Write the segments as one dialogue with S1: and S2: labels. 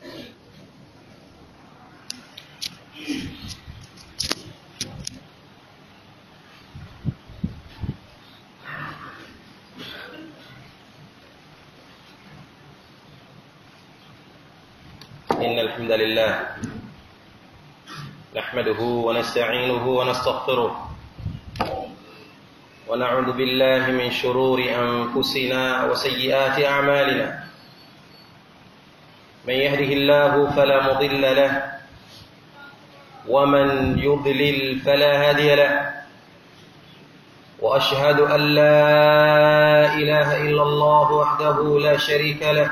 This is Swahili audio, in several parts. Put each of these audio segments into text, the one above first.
S1: إن الحمد لله نحمده ونستعينه ونستغفره ونعوذ بالله من شرور أنفسنا وسيئات أعمالنا من يهده الله فلا مضل له ومن يضلل فلا هادي له وأشهد أن لا إله إلا الله وحده لا شريك له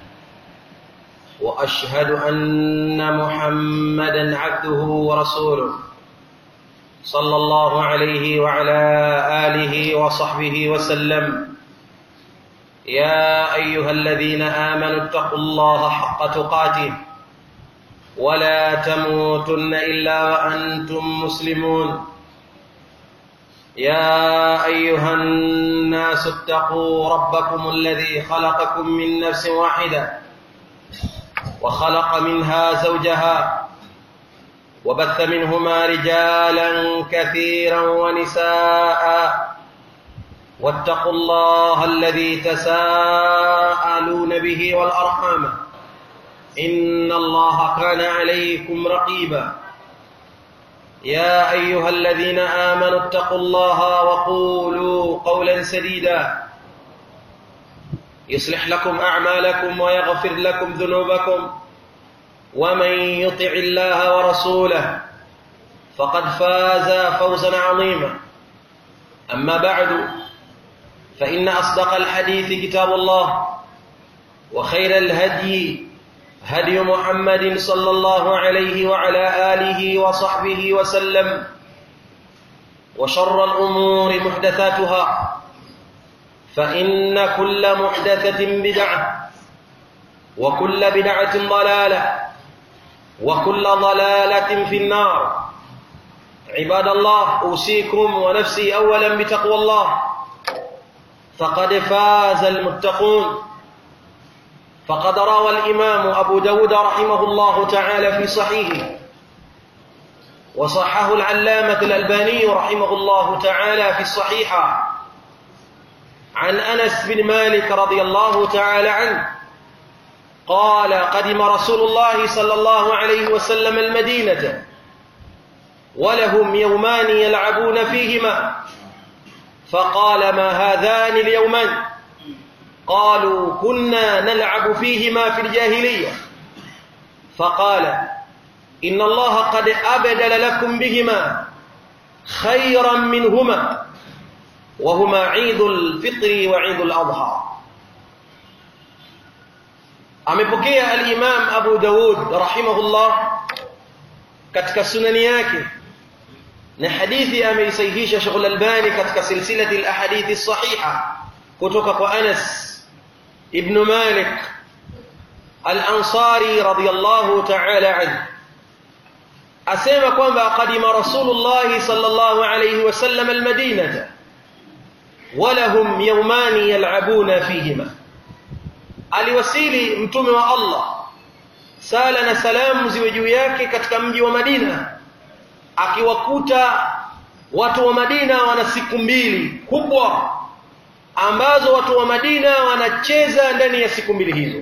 S1: واشهد ان محمدا عبده ورسوله صلى الله عليه وعلى اله وصحبه وسلم يا ايها الذين امنوا اتقوا الله حق تقاته ولا تموتن الا وانتم مسلمون يا ايها الناس اتقوا ربكم الذي خلقكم من نفس واحده وخلق منها زوجها وبث منهما رجالا كثيرا ونساء واتقوا الله الذي تساءلون به والارحام ان الله كان عليكم رقيبا يا ايها الذين امنوا اتقوا الله وقولوا قولا سديدا يصلح لكم اعمالكم ويغفر لكم ذنوبكم ومن يطع الله ورسوله فقد فاز فوزا عظيما اما بعد فان اصدق الحديث كتاب الله وخير الهدي هدي محمد صلى الله عليه وعلى اله وصحبه وسلم وشر الامور محدثاتها فإن كل محدثة بدعة وكل بدعة ضلالة وكل ضلالة في النار عباد الله أوصيكم ونفسي أولا بتقوى الله فقد فاز المتقون فقد روى الإمام أبو داود رحمه الله تعالى في صحيحه وصححه العلامة الألباني رحمه الله تعالى في الصحيحة عن انس بن مالك رضي الله تعالى عنه قال قدم رسول الله صلى الله عليه وسلم المدينه ولهم يومان يلعبون فيهما فقال ما هذان اليومان قالوا كنا نلعب فيهما في الجاهليه فقال ان الله قد ابدل لكم بهما خيرا منهما وهما عيد الفطر وعيد الأضحى amepokea al-Imam Abu Dawud rahimahullah katika sunani yake na hadithi ameisahihisha Sheikh Al-Albani katika silsilati al-ahadith as-sahiha kutoka kwa Anas ibn Malik al-Ansari radiyallahu ta'ala anhu asema kwamba qadima Rasulullah sallallahu alayhi wasallam al-Madinah ولهم يومان يلعبون فيهما aliwasili mtume wa Allah sala na salamu ziwe juu yake katika mji wa Madina akiwakuta watu wa Madina wana siku mbili kubwa ambazo watu wa Madina wanacheza ndani ya siku mbili hizo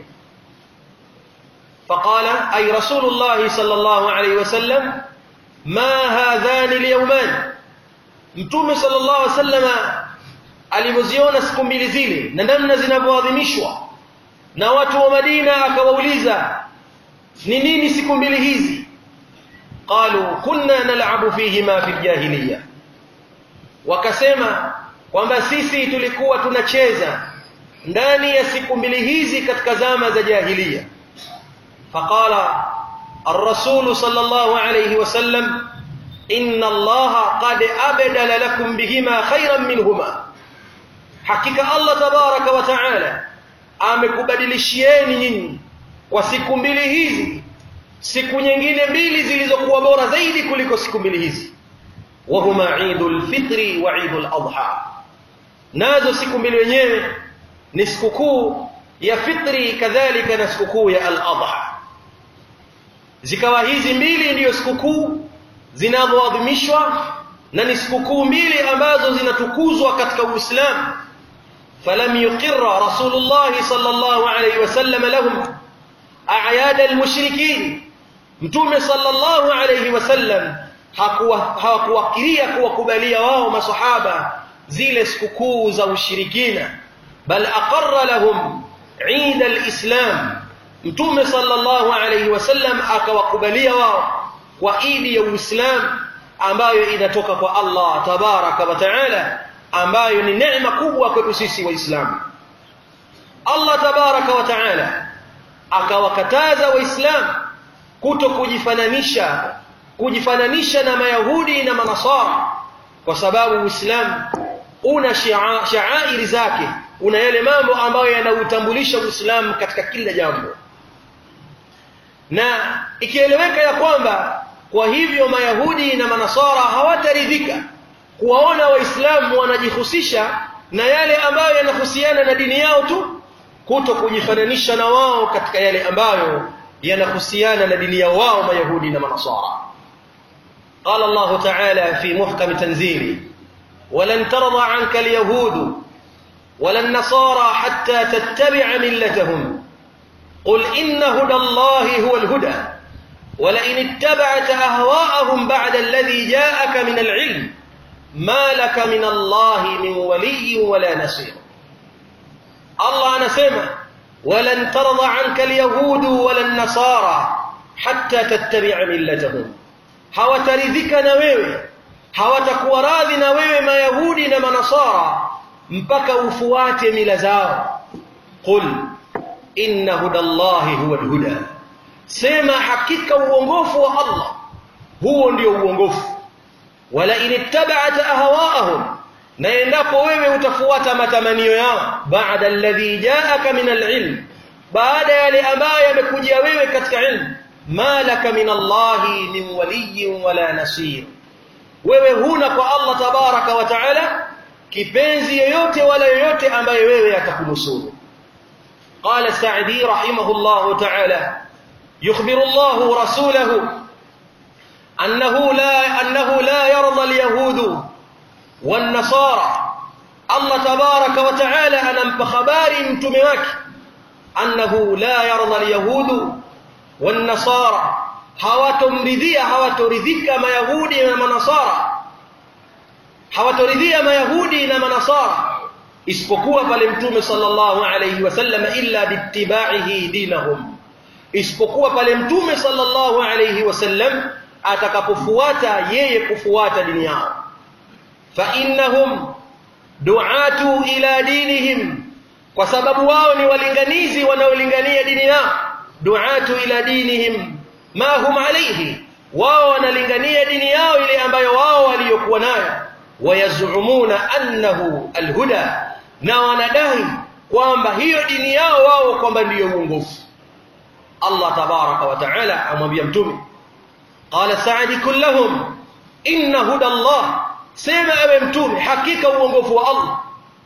S1: faqala ay rasulullah sallallahu alayhi wasallam ma hadhani alyawman mtume sallallahu alayhi wasallama alivyoziona siku mbili zile na namna zinavyoadhimishwa na watu wa Madina akawauliza ni nini siku mbili hizi qalu kunna nal'abu fihima fi jahiliya wakasema kwamba sisi tulikuwa tunacheza ndani ya siku mbili hizi katika zama za jahiliya faqala الرسول صلى الله عليه وسلم إن الله قد أبدل لكم بهما خيرا منهما hakika Allah tabaraka wa taala amekubadilishieni nyinyi kwa siku mbili hizi siku nyingine mbili zilizokuwa bora zaidi kuliko siku mbili hizi wahuma Eidul Fitri wa Eidul Adha nazo siku mbili wenyewe ni sikukuu ya fitri kadhalika na sikukuu ya al-adha zikawa hizi mbili ndiyo sikukuu zinazoadhimishwa na ni sikukuu mbili ambazo zinatukuzwa katika Uislamu falam yuqirra Rasulullah sallallahu alayhi wasallam lahum a'yad al-mushrikin Mtume sallallahu alayhi wasallam hakuwakiria kuwakubalia wao masahaba zile sikukuu za ushirikina bal aqarra lahum Eid al-Islam Mtume sallallahu alayhi wasallam akawakubalia wao kwa idi ya Uislamu ambayo inatoka kwa Allah tabaraka wa taala ambayo ni neema kubwa kwetu sisi waislamu Allah tabaraka wa taala akawakataza waislamu kuto kujifananisha kujifananisha na mayahudi na manasara kwa sababu uislamu una shaairi zake una yale mambo ambayo yanautambulisha uislamu katika kila jambo na ikieleweka ya kwamba kwa hivyo mayahudi na manasara hawataridhika kuwaona waislamu wanajihusisha na yale ambayo yanahusiana na dini yao tu kuto kujifananisha na wao katika yale ambayo yanahusiana na dini yao wao mayahudi na manasara قال الله تعالى في محكم تنزيله ولن ترضى عنك اليهود ولا النصارى حتى تتبع ملتهم قل إن هدى الله هو الهدى ولئن اتبعت أهواءهم بعد الذي جاءك من العلم ما لك من الله من ولي ولا نصير الله anasema ولن ترضى عنك اليهود ولا النصارى حتى تتبع ملتهم hawataridhika na wewe hawatakuwa radhi na wewe mayahudi na manasara mpaka ufuate mila zao qul inna hudallahi huwa alhuda sema hakika uongofu wa Allah huo ndio uongofu wala inittaba'ta ahwaahum na endapo wewe utafuata matamanio yao baada alladhi ja'aka min alilm baada yale ambayo yamekujia wewe katika ilmu malaka min Allahi min waliyyin wala nasir wewe huna kwa Allah tabaraka wa taala kipenzi yoyote wala yoyote ambaye wewe atakunusuru قال السعدي رحمه الله تعالى يخبر الله رسوله أنه لا أنه لا يرضى اليهود والنصارى الله تبارك وتعالى أنا خباري متمواك أنه لا يرضى اليهود والنصارى hawatomridhia hawatoridhika mayahudi na manasara hawatoridhia mayahudi na manasara isipokuwa pale mtume sallallahu alayhi wasallam illa bittibaihi dinahum isipokuwa pale mtume sallallahu alayhi wasallam atakapofuata yeye kufuata dini yao fa innahum du'atu ila dinihim kwa sababu wao ni walinganizi wanaolingania dini yao du'atu ila dinihim ma hum alayhi wao wanalingania dini yao ile ambayo wao waliokuwa nayo wayazumuna annahu alhuda na wanadai kwamba hiyo dini yao wao kwamba ndiyo uongofu Allah tabaraka wa taala amwambia mtume qala sa'di kullahum inna huda Allah sema ewe mtume hakika uongofu wa Allah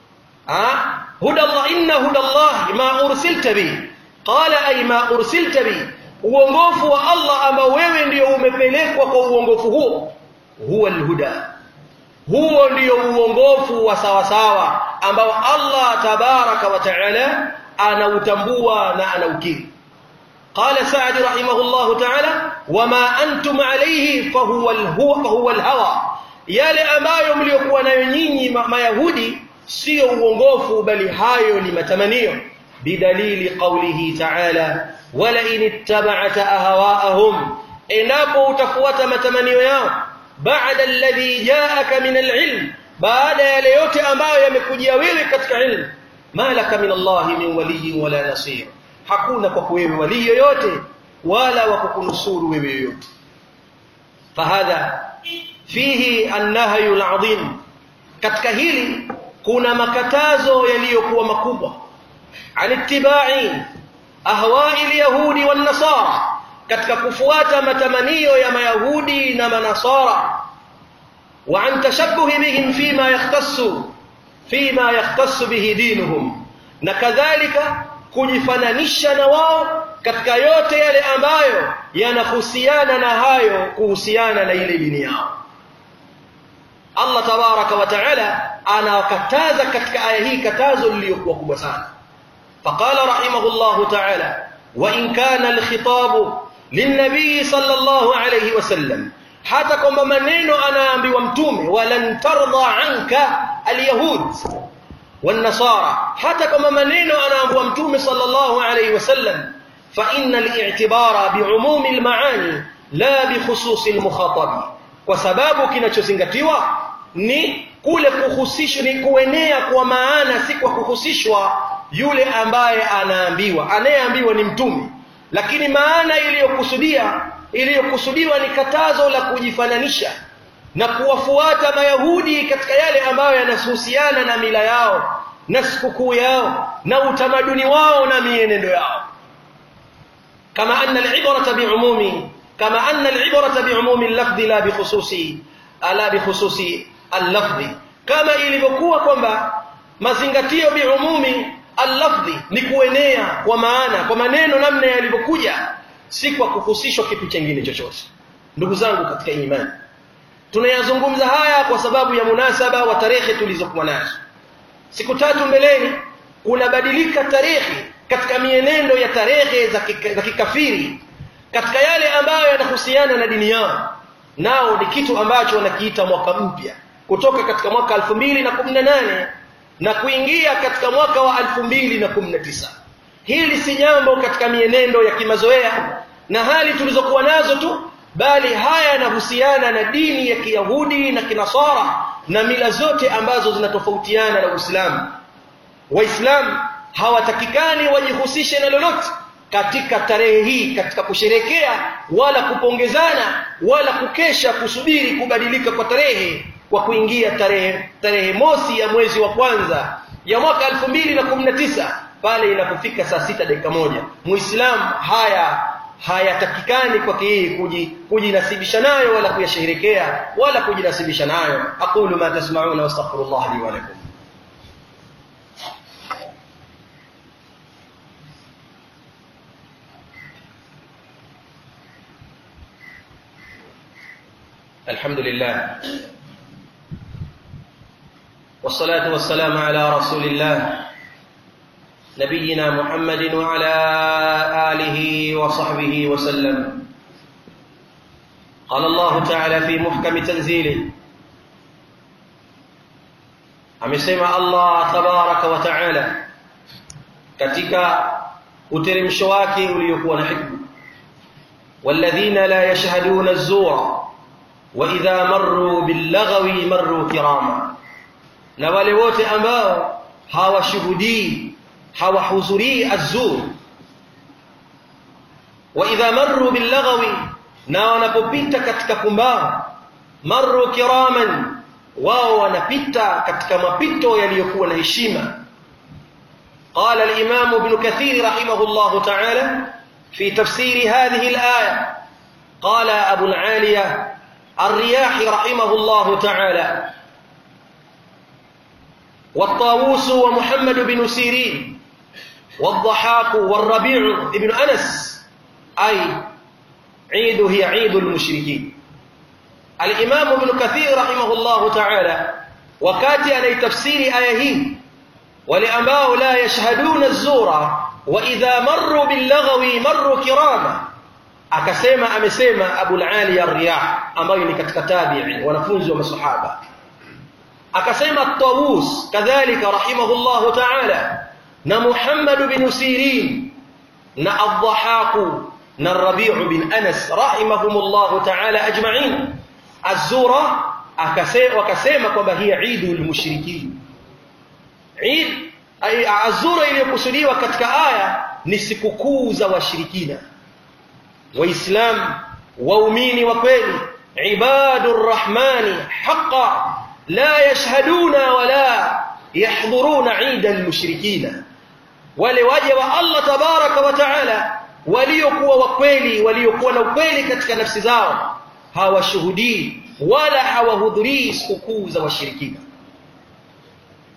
S1: ah huda Allah inna huda Allah ma ursilta bi qala ay ma ursilta bi uongofu wa Allah ambao wewe ndio umepelekwa kwa uongofu huo huwa alhuda huo ndio uongofu wa sawa sawa ambao Allah tabaraka wa taala anautambua na anaukiri قال سعد رحمه الله تعالى وما أنتم عليه فهو الهو فهو الهوى yale ambayo mliokuwa nayo nyinyi mayahudi sio uongofu bali hayo ni matamanio bidalili qawlihi ta'ala wala in ittaba'ta ahwa'ahum endapo utafuata matamanio yao baada alladhi ja'aka min alilm baada yale yote ambayo yamekujia wewe katika ilmu malaka min Allah min waliyyin wala nasir hakuna kwa wewe wali yoyote wala wa kukunusuru wewe yoyote fahadha fihi annahyu alazim katika hili kuna makatazo yaliyokuwa makubwa anittibai ahwa'i alyahudi wan nasara katika kufuata matamanio ya mayahudi na manasara wa an tashabbuhi bihim fima yakhtassu fima yakhtassu bihi dinuhum na kadhalika kujifananisha na wao katika yote yale ambayo yanahusiana na hayo kuhusiana na ile dini yao Allah tabaraka wa taala anawakataza katika aya hii katazo lililokuwa kubwa sana faqala rahimahullahu taala wa in kana alkhitabu linnabii sallallahu alayhi wasallam hata kwamba maneno anaambiwa mtume walan tarda anka alyahud والنصارى حتى كما منين انا ابو متوم صلى الله عليه وسلم فان الاعتبار بعموم المعاني لا بخصوص المخاطب وسبب kinachozingatiwa ni kule kuhusishwa ni kuenea kwa maana si kwa kuhusishwa yule ambaye anaambiwa anayeambiwa ni mtume lakini maana iliyokusudia iliyokusudiwa ni katazo la kujifananisha na kuwafuata mayahudi katika yale ambayo yanahusiana na mila yao na sikukuu yao na utamaduni wao na mienendo yao kama anna al-ibrata bi'umumi kama anna al-ibrata bi'umumi al-lafdhi la bikhususi ala bikhususi al-lafdhi kama ilivyokuwa kwamba mazingatio bi'umumi al-lafdhi ni kuenea kwa maana kwa maneno namna yalivyokuja si kwa kuhusishwa kitu kingine chochote ndugu zangu katika imani tunayazungumza haya kwa sababu ya munasaba wa tarehe tulizokuwa nazo siku tatu mbeleni kunabadilika tarehe katika mienendo ya tarehe za, kika, za kikafiri katika yale ambayo yanahusiana na dini yao nao ni kitu ambacho wanakiita mwaka mpya kutoka katika mwaka 2018 na kuingia katika mwaka wa 2019 hili si jambo katika mienendo ya kimazoea na hali tulizokuwa nazo tu bali haya yanahusiana na dini ya Kiyahudi na Kinasara na mila zote ambazo zinatofautiana na Uislamu. Waislamu hawatakikani wajihusishe na lolote katika tarehe hii katika kusherekea wala kupongezana wala kukesha kusubiri kubadilika kwa tarehe kwa kuingia tarehe tarehe mosi ya mwezi wa kwanza ya mwaka 2019 pale inapofika saa sita dakika moja muislamu haya hayatakikani kwake yeye kujinasibisha nayo wala kuyasherehekea wala kujinasibisha nayo aqulu ma tasma'una wastaghfirullah li wa lakum الحمد لله والصلاة والسلام على رسول الله نبينا محمد وعلى آله وصحبه وسلم قال الله تعالى في محكم تنزيله amesema Allah tabaraka wa taala katika uteremsho wake uliokuwa na hikma walladhina la yashhaduna az-zura wa idha marru bil-lagwi marru kirama na wale wote ambao hawashuhudii hawahudhurii az-zur wa idha marru bil-lagwi na wanapopita katika pumbao marru kiraman wao wanapita katika mapito yaliyokuwa na heshima قال الإمام ابن كثير رحمه الله تعالى في تفسير هذه الآية قال أبو العالية الرياح رحمه الله تعالى والطاووس ومحمد بن سيرين والضحاك والربيع ابن أنس أي عيد هي عيد المشركين الإمام ابن كثير رحمه الله تعالى وكاتي أن تفسير آيه ولأماه لا يشهدون الزور وإذا مروا باللغو مروا كراما akasema amesema Abu al-Ali ar-Riyah ambayo ni katika tabi'i wanafunzi wa masahaba akasema Tawus kadhalika rahimahullah ta'ala na Muhammad bin Sirin na Ad-Dhahhak na Rabi' bin Anas rahimahumullah ta'ala ajma'in Az-Zura akasema wakasema kwamba hii Eidul Mushrikin Eid Az-Zura iliyokusudiwa katika aya ni sikukuu za washirikina waislamu waumini wa kweli ibadur rahmani haqa la yashhaduna wala yahdhuruna ida almushrikina wale waja wa Allah tabaraka wa taala waliokuwa wa kweli waliokuwa na ukweli katika nafsi zao hawashuhudii wala hawahudhurii sikukuu za washirikina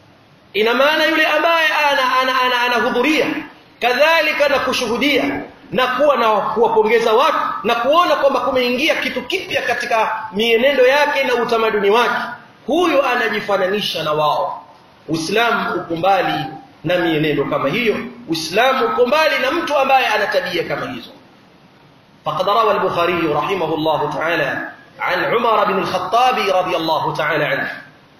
S1: ina maana yule ambaye anahudhuria ana, ana, ana kadhalika na kushuhudia na kuwa na kuwapongeza watu na kuona kwamba kumeingia kitu kipya katika mienendo yake na utamaduni wake huyo anajifananisha na wao uislamu uko mbali na mienendo kama hiyo uislamu uko mbali na mtu ambaye ana tabia kama hizo faqad rawa al-bukhari rahimahullah ta'ala عن عمر بن الخطاب رضي الله تعالى عنه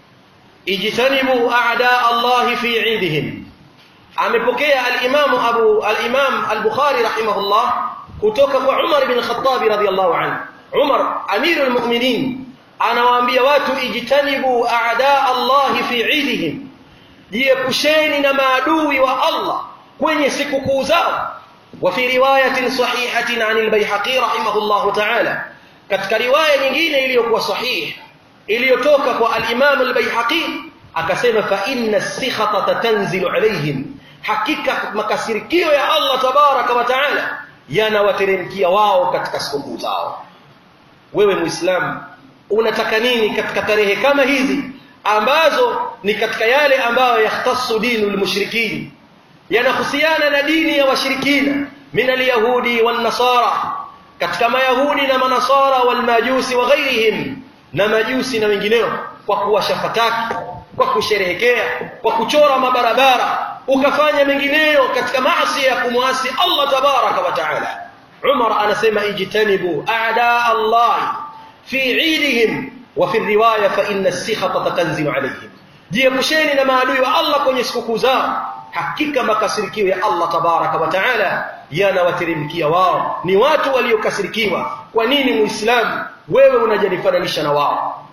S1: اجتنبوا اعداء الله في عيدهم amepokea al-Imam Abu al-Imam al-Bukhari rahimahullah kutoka kwa Umar bin Khattab radhiyallahu anhu Umar amirul mu'minin anawaambia watu ijtanibu a'da Allah fi 'idihim jiepusheni na maadui wa Allah kwenye sikukuu zao wa fi riwayatin sahihatin 'an al-Baihaqi rahimahullah ta'ala katika riwaya nyingine iliyokuwa sahihi iliyotoka kwa al-Imam al-Baihaqi akasema fa inna as-sikhata tanzilu alayhim hakika makasirikio ya Allah tabaraka wa taala yanawateremkia wao katika sikukuu zao wewe muislamu unataka nini katika tarehe kama hizi ambazo ni katika yale ambayo yahtassu dinul mushrikin yanahusiana na dini ya washirikina min alyahudi wan nasara katika mayahudi na manasara wal majusi wa ghairihim na majusi na wengineo kwa kuwasha fataki kwa kusherehekea kwa kuchora mabarabara ukafanya mengineyo katika maasi ya kumwasi Allah tabaraka wa taala Umar anasema ijtanibu a'da Allah fi 'idihim wa fi riwaya fa inna as-sikhata tanzilu alayhim jiepusheni na maadui wa Allah kwenye sikukuu zao hakika makasirikio ya Allah tabaraka wa taala yanawateremkia wao ni watu waliokasirikiwa kwa nini muislamu wewe unajifananisha na wao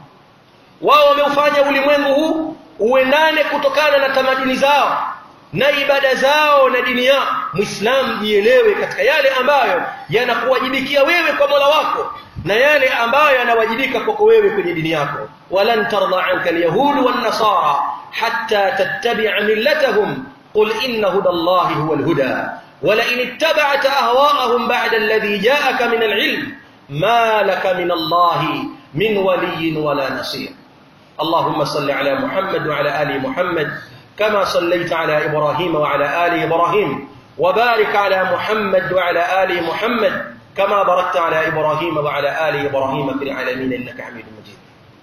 S1: wao wameufanya ulimwengu huu uendane kutokana na tamaduni zao na ibada zao na dini yao muislamu jielewe katika yale ambayo yanakuwajibikia wewe kwa Mola wako na yale ambayo yanawajibika kwako wewe kwenye dini yako walan tarda anka alyahud wan nasara hatta tattabi'a millatahum qul inna hudallahi huwal huda ولئن اتبعت أهواءهم بعد الذي جاءك من العلم ما لك من الله من ولي ولا نصير اللهم صل على محمد وعلى آل محمد كما صليت على إبراهيم وعلى آل إبراهيم وبارك على محمد وعلى آل محمد كما باركت على إبراهيم وعلى آل إبراهيم في العالمين إنك حميد مجيد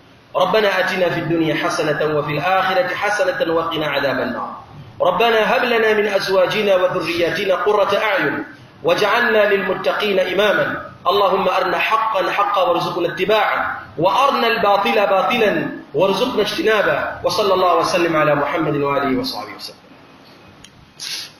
S1: ربنا أتنا في الدنيا حسنة وفي الآخرة حسنة وقنا عذاب النار ربنا هب لنا من أزواجنا وذرياتنا قرة أعين واجعلنا للمتقين إماما اللهم أرنا حقا حقا وارزقنا اتباعه وأرنا الباطل باطلا وارزقنا اجتنابه وصلى الله وسلم على محمد وآله وصحبه وسلم